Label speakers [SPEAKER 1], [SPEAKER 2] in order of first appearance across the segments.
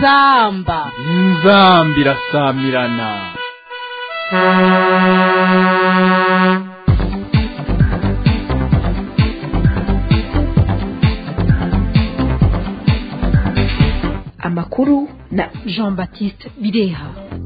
[SPEAKER 1] inzamba
[SPEAKER 2] inzamba irasamirana
[SPEAKER 3] amakuru na
[SPEAKER 1] jean baptiste bireha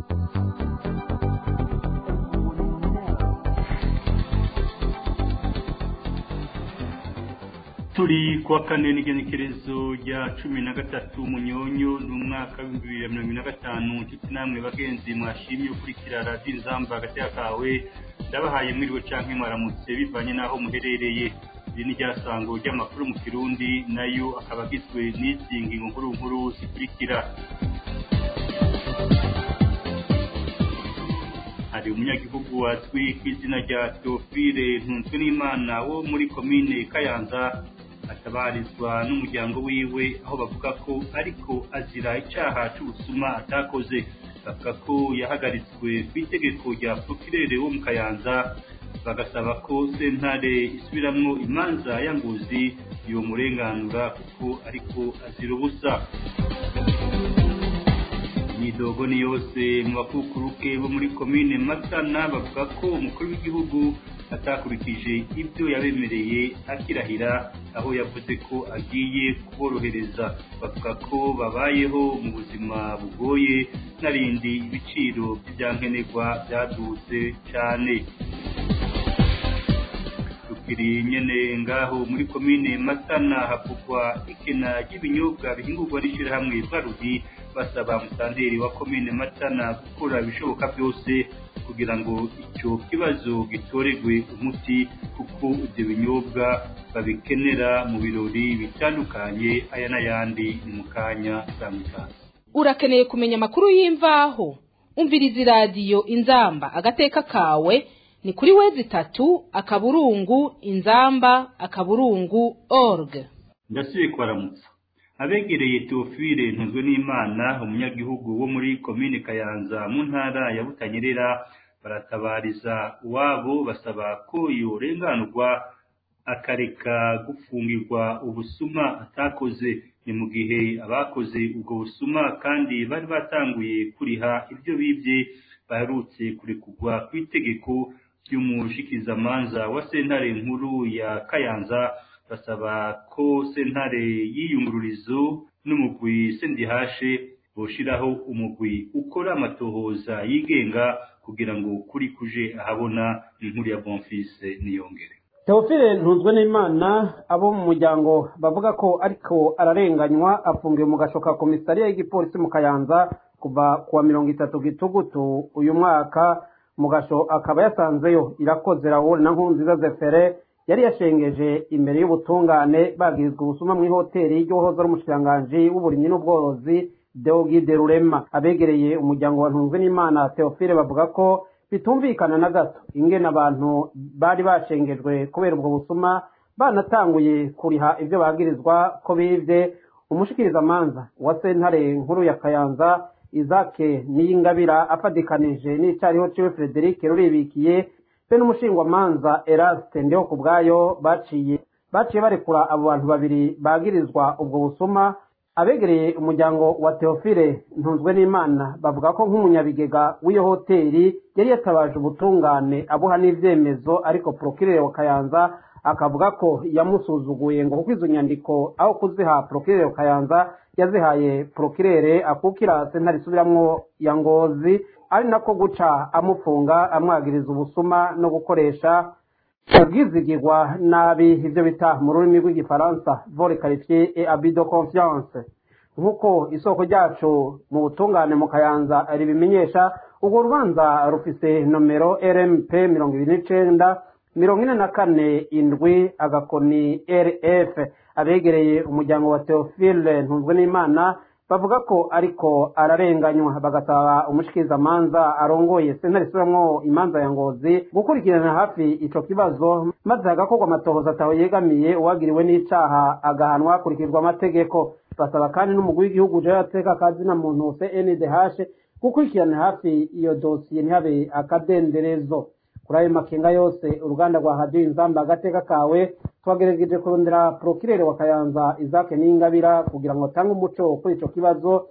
[SPEAKER 4] turi kuwa kane n'igenekerezo rya cumi na gatatu munyonyo ni umwaka w'ibihumbi bibiri na mirongo ine na gatanu nshuti namwe bagenzi mwashimye ukurikira radiyo inzamba agateka kawe ndabahaye mwiriwe canke mwaramutse bivanye n'aho muherereye iri ni ryasango ry'amakuru mu kirundi nayo akaba agizwe n'izi ngingo nkuru nkuru zikurikira hari umunyagihugu azwi ku izina rya teofile ntunzwe n'imana wo muri komine kayanza atabarizwa n'umuryango wiwe aho bavuga ko ariko azira icyaha cy'ubusuma atakoze bavuga ko yahagaritswe ku itegeko rya prokirere wo mu kayanza bagasaba ko sentare isubiramwo imanza ya nguzi yomurenganura kuko ariko azira ubusa imyidogo ni yose mu bakukuruke bo muri komine matana bavuga ko umukuru w'igihugu atakurikije ibyo yabemereye akirahira aho yavuze ko agiye kuborohereza bavuga ko babayeho mu buzima bugoye n'arindi ibiciro by'ibyankenerwa byadutse cyane tukiri nyene ngaho muri komine matana havugwa ikena ry'ibinyobwa bihingurwa n'ishirahamwe barudi basaba musanteri wa komine matana gukora ibishoboka byose kugira ngo icyo kibazo gitoregwe umuti kuko ibyo binyobwa babikenera mu birori bitandukanye aya n'ayandi ni mu kanya samikazi
[SPEAKER 1] urakeneye kumenya amakuru y'imvaho umviriza iradiyo inzamba agateka kawe ni kuri wezi itatu akaburungu inzamba akaburungu org
[SPEAKER 4] ndasubiye kubaramutsa abegereye teofile ntuzwe n'imana umunyagihugu wo muri komine kayanza mu ntara ya butanyerera baratabariza uwabo basaba ko yorenganurwa akareka gufungirwa ubusuma atakoze ni mu gihe abakoze ubwo busuma kandi bari batanguye kuriha ibyo bibye baherutse kurekurwa ku itegeko ry'umushikizamanza wa sentare nkuru ya kayanza basaba ko sentare y'iyungururizo n'umugwi sendihashe boshiraho umugwi ukora amatohoza yigenga kugira ngo kuri kuje ahabona inkuru ya bonfise niyongere
[SPEAKER 5] teofile ntunzwe n'imana abo mu muryango bavuga ko ariko ararenganywa afungiwe mu gashoka komisariya y'igipolisi mu kayanza kuva kuwa mirongo itatu gitugutu uyu mwaka mu gasho akaba yasanzeyo irakoze rawuri na nkunziza zefere yari yashengeje imbere y'ubutungane bagirizwa ubusuma mu ihoteli y'uwahoze ari umushikiranganji w'uburimyi n'ubworozi deogide rurema abegereye umuryango wa ntunzwe n'imana teofile bavuga ko bitumvikana na gato ingene abantu bari bashengejwe kubera ubwo busuma banatanguye kuriha ibyo bagirizwa ko bivye umushikirizamanza wa sentare nkuru ya kayanza izake niyingabira afadikanije n'icariho ciwe frederic ruribikiye be n'umushingwamanza eraste ndeho ku bwayo baciye baciye barekura abo bantu babiri bagirizwa ubwo busuma abegereye umuryango wa teofile ntunzwe n'imana bavuga ko nk'umunyabigega w'iyo hoteli yari yatabaje ubutungane abuha n'ivyemezo ariko prokirere wa kayanza akavuga ko yamusuzuguye ngo kuko izo nyandiko aho kuziha prokirere wa kayanza yazihaye prokirere akukira sentare isubiramwo ya ngozi ari nako guca amufunga amwagiriza ubusuma no gukoresha ubwizigirwa nabi ivyo bita mu rurimi rw'igifaransa vore qualifié et abus de confiance nk'uko isoko ryacu mu butungane mu kayanza ribimenyesha urwo rubanza rufise nomero rmp mirongo ibiri n'icenda mirongo ine na kane indwi agakoni rf abegereye umuryango wa teofile ntunzwe n'imana bavuga ko ariko ararenganywa bagasaba umushikirizamanza arongoye sentare isubiramwo imanza ya ngozi gukurikirana hafi ico kibazo maze hagakorwa amatohoza ataho yegamiye uwagiriwe n'icaha agahanwa hakurikizwa amategeko basaba kandi n'umugwi w'igihugu uje ateka akazina muntu cndh gukurikirana hafi iyo dosiye ntihabe akadenderezo kuri ayo makenga yose uruganda rwa hadiyo inzamba agateka kawe twagerageje kurondera porokirere wa kayanza izake n'ingabira kugira ngo atange umuco kuri ico kibazo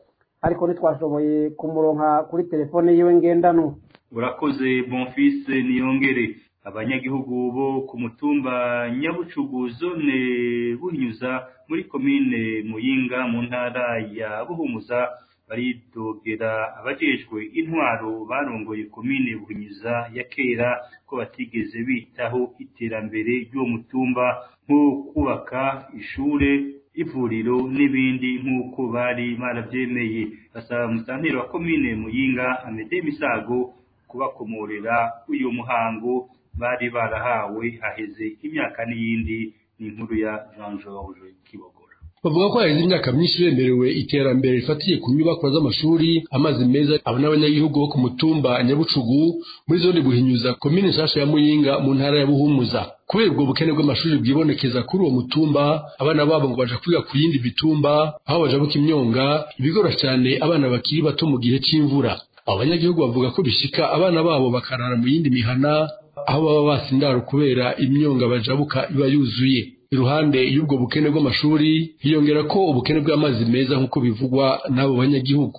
[SPEAKER 5] ariko ntitwashoboye kumuronka kuri telefone yiwe ngendanwa
[SPEAKER 4] urakoze bonfise niyongere abanyagihugu bo ku mutumba nyabucugu zone buhinyuza muri komine muyinga mu ntara ya buhumuza baridogera abajejwe intwaro barongoye komine buhinyuza ya kera ko batigeze bitaho iterambere ry'uwo mutumba nko kubaka ishure ivuriro n'ibindi nk'uko bari barabyemeye basaba musanteri wa komine muyinga amede misago kubakomorera uyu muhango bari barahawe haheze imyaka n'iyindi ni inkuru ya jean george kibogora
[SPEAKER 6] bavuga ko haheze imyaka myinshi bemerewe iterambere rifatiye ku nyubakwa z'amashuri amazi meza abo n'abanyagihugu bo ku mutumba nyabucugu muri zone buhinyuza komine nshasha ya muyinga mu ntara ya buhumuza kubera ubwo bukene bw'amashuri bwibonekeza kuri uwo mutumba abana babo ngo baja kwiga ku yindi mitumba aho bajabuka imyonga ibigora cyane abana bakiri bato mu gihe c'imvura abo banyagihugu bavuga ko bishika abana babo bakarara mu yindi mihana aho baba basindara kubera imyonga bajabuka iba yuzuye iruhande y'ubwo bukene bw'amashuri hiyongera ko ubukene bw'amazi meza nk'uko bivugwa n'abo banyagihugu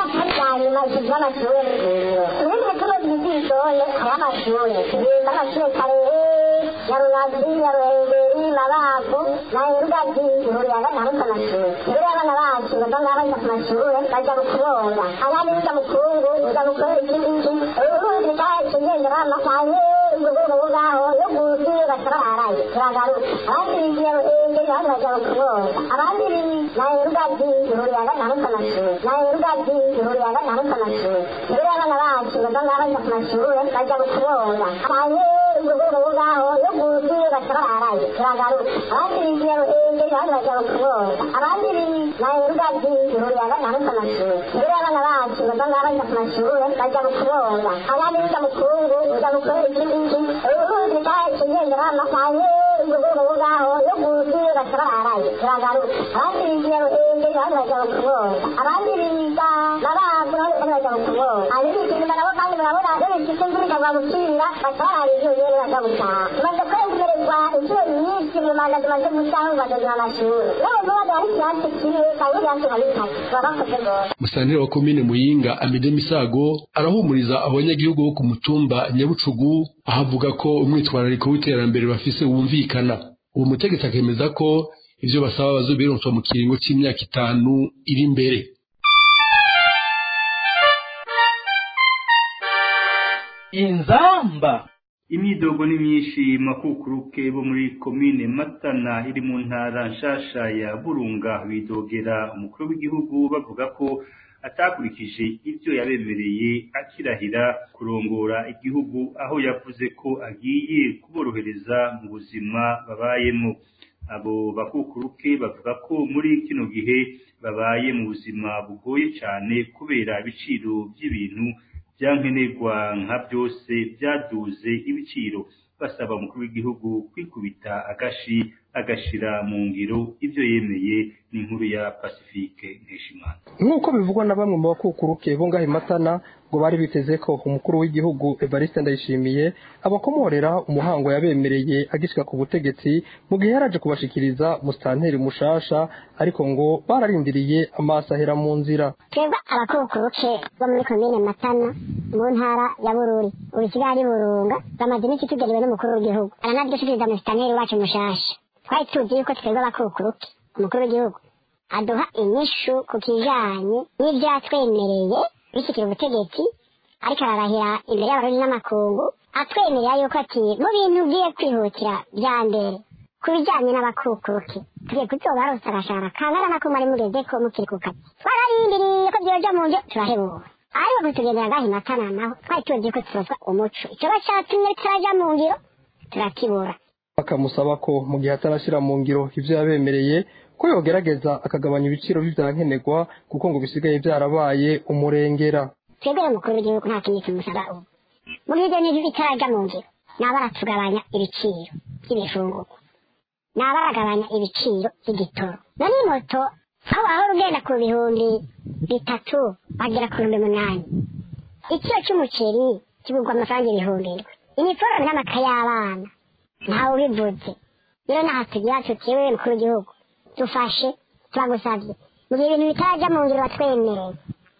[SPEAKER 7] ya runazi ya ruhengeri mabavu na rugagi ihurira gatanu k'amashuri rero abana bacu bava ngaho bajya ku mashuri bajya kubonga abandi biga mukungu biga mukuru ikindi urundi cyacu ngendera amasaye ubwo ngaho yo gusi batararaye turagaruka abandi bigiye ruhengeri abandi bajya kubonga abandi na rugagi ihurira gatanu k'amashuri na rugagi ihurira gatanu k'amashuri rero abana bacu bava ngaho bajya ku mashuri bajya kubonga abaye ubwo ngaho yo gusi batararaye turagaruka abandi bigiye ruhengeri abandi bajya kubonga abandi na rugagi ihurira gatanu k'amashuri rero abana bacu bava ngaho bajya ku mashuri bajya kubonga abandi biga mukungu biga mukuru ikindi urundi cyacu ngendera amasaye ubwo ngaho yo gusi batararaye turagaruka abandi bigiye ruhengeri abandi bajya kubonga abandi biga mabavu abandi bajya kubonga abindi inyuma nabo kandi murabona iyo bifite imvura ikagwa gusubira batararaye ibyo rero bajya gutaha tumaze kwemererwa inshuro nyinshi mu manda tumaze gucaho ngo badogira amashuri yewe vuba hari ikirasi kimwe kandi ibirasi nka bitatu baba bakoze rwose
[SPEAKER 6] musanteri wa komine muyinga amede misago arahumuriza abanyagihugu bo ku mutumba nyabucugu aho avuga ko umwitwarariko w'iterambere bafise wumvikana uwo mutegetsi akemeza ko ivyo basaba bazobironswa mu kiringo c'imyaka itanu iri imbere
[SPEAKER 2] inzamba
[SPEAKER 4] imyidogo ni myinshi makukuruke bo muri komine matana iri mu ntara nshasha ya burunga bidogera umukuru w'igihugu bavuga ko atakurikije ibyo yabemereye akirahira kurongora igihugu aho yavuze ko agiye kuborohereza mu buzima babayemo abo bakukuruke bavuga ko muri kino gihe babaye mu buzima bugoye cyane kubera ibiciro by'ibintu byankenerwa nka byose byaduze ibiciro basaba umukuru w'igihugu kwikubita agashi agashira mu ngiro ibyo yemeye n'inkuru ya pacifique nkeshimana
[SPEAKER 8] nk'uko bivugwa na bamwe mu bakukuruke bo ngaho i matana ngo bari biteze ko umukuru w'igihugu evariste ndayishimiye abakomorera umuhango yabemereye agishyika ku butegetsi mu gihe yaraje kubashikiriza musitanteri mushasha ariko ngo bararindiriye amaso ahera mu nzira
[SPEAKER 7] twebwe abakukuruke bo muri komine matana mu ntara ya bururi ubu kigali burunga bamaze iminsi tugeriwe n'umukuru w'igihugu aranadushikiriza musitanteri wacu mushasha twari tuzi yuko twebwe abakukuruke umukuru w'igihugu aduha inyishu ku kijanye n'ibyo yatwemereye bishyikira ubutegetsi ariko ararahira imbere y'abarundi n'amakungu atwemerera yuko ati mu bintu ugiye kwihutira bya mbere ku bijyanye n'abakukuruke tugiye kuzobaronsa agashahara kangana nako mwari mugeze ko mukiri ku kazi twararindiriye ko byoja mu njo turahebuwe ariko kutugendera gahi matana naho twari tuzi ko turoswa umuco icoba catumye turaja mu ngiro turakibura
[SPEAKER 8] bakamusaba ko mu gihe atarashyira mu ngiro ibyo yabemereye ko yogerageza akagabanya ibiciro by'ibyankenerwa kuko ngo bisigaye byarabaye umurengera
[SPEAKER 7] twebwe umukuru w'igihugu nta kindi tumusaba ubu mu gihe ibyo bintu bitaraja mu ngiro naba aratugabanya ibiciro by'ibifungurwa naba aragabanya ibiciro by'igitoro none moto aho ahora ugenda ku bihumbi bitatu bagera ku bihumbi munani ikiro cy'umuceri kigurwa amafaranga ibihumbi indwi iniforume n'amakaye y'abana ntawe ubivuze rero naho tugira tuti mukuru w'igihugu dufashe turagusabye mu gihe ibintu bitarajya mu ngiro batwemereye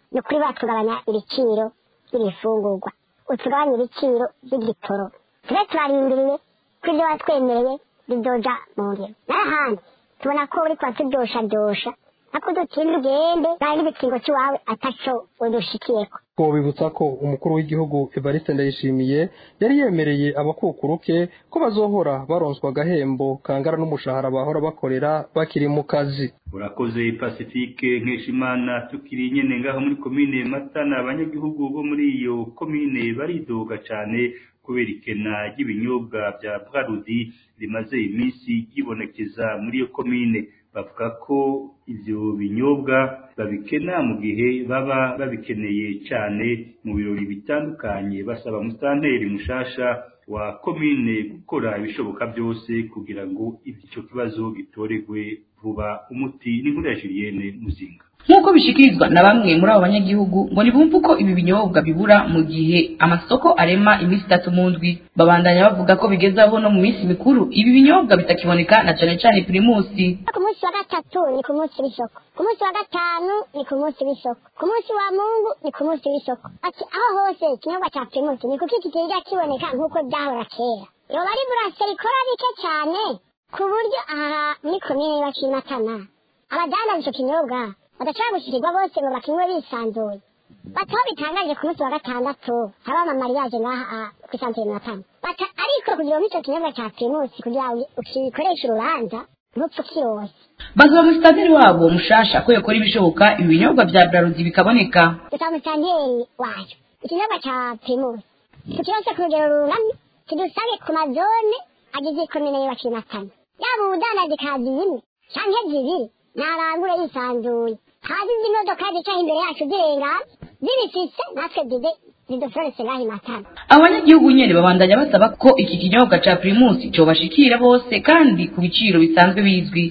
[SPEAKER 7] ni ukuri batugabanya ibiciro by'ibifungurwa utugabanya ibiciro by'igitoro tube turarindiriye ko ibyo watwemereye bizoja mu ngiro n'ahandi tubona ko uri kubatudoshadoshya ako dutinde ugende kandi n'igikingo cy'iwawe ataco udushikiyeko
[SPEAKER 8] twobibutsa ko umukuru w'igihugu evariste ndayishimiye yari yemereye abakukuruke ko bazohora baronswa agahembo kangana n'umushahara bahora bakorera bakiri mu kazi
[SPEAKER 4] urakoze pacifique nkeshimana tukiri nyene ngaho muri komine matana abanyagihugu bo muri iyo komine baridoga cane kubera ikena ry'ibinyobwa bya bwarudi rimaze iminsi ryibonekeza muri iyo komine bavuga ko ivyo binyobwa babikena mu gihe baba babikeneye cane mu birori bitandukanye basaba musitanteri mushasha wa komine gukora ibishoboka byose kugira ngo ico kibazo gitoregwe vuba umuti n'inkuru ya Julienne Muzinga
[SPEAKER 9] nk'uko bishikirizwa na bamwe muri abo banyagihugu ngo ntibumve uko ibi binyobwa bibura mu gihe amasoko arema iminsi itatu mu ndwi babandanya bavuga ko bigeze aho no mu minsi mikuru ibi binyobwa bitakiboneka na cane cane pirimusi
[SPEAKER 7] ku munsi wa gatatu ni ku munsi w'isoko ku munsi wa gatanu ni ku munsi w'isoko ku munsi wa mungu ni ku munsi w'isoko ati aho hose ikinyobwa cya pirimusi ni kuki kitigera kiboneka nk'uko byahora kera yoba ari buraseri ikora bike cyane ku buryo aha muri komine y'abakimatana abadandaza ico kinyobwa badashobora gushyirirwa bose ngo bakinywe bisanzuye bataho bitangaje ku munsi wa gatandatu haba amamariyaje ngaha ku isantere matana bata ariko kugira ngo icyo kinyobwa cya primusi kugira ngo ukikoreshe urubanza ntupfe ukirose
[SPEAKER 9] basaba musitanteri wabo mushasha ko yakora ibishoboka ibi binyobwa bya brarudi bikaboneka
[SPEAKER 7] dusaba musitanteri wayo ikinyobwa cya primusi tukirose ku rugero runamye kidusabe ku mazone agize ikomine y'abakimatana yaba ubudandaji kazi imwe canke zibiri narangure yisanzuye hazi izi modoka zicaho imbere yacu zirengana zibifise natwe zibe ziduflorese ngaho imatana
[SPEAKER 9] abanyagihugu nyene babandanya basaba ko iki kinyobwa ca primusi cobashikira bose kandi ku biciro bisanzwe bizwi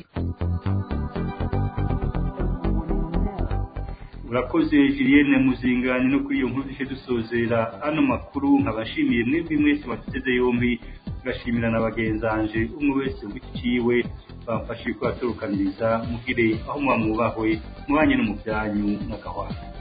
[SPEAKER 4] urakoze Julienne Muzingani no kuri iyo nkuru duce dusozera ano makuru nkabashimiye mwebwe mwese batuteze yombi ngashimira na bagenzanje umwe wese wiciwe bamfashije kubatorokaniriza mugire aho mwamwubahwe mwanye no mu byanyu n'agahwana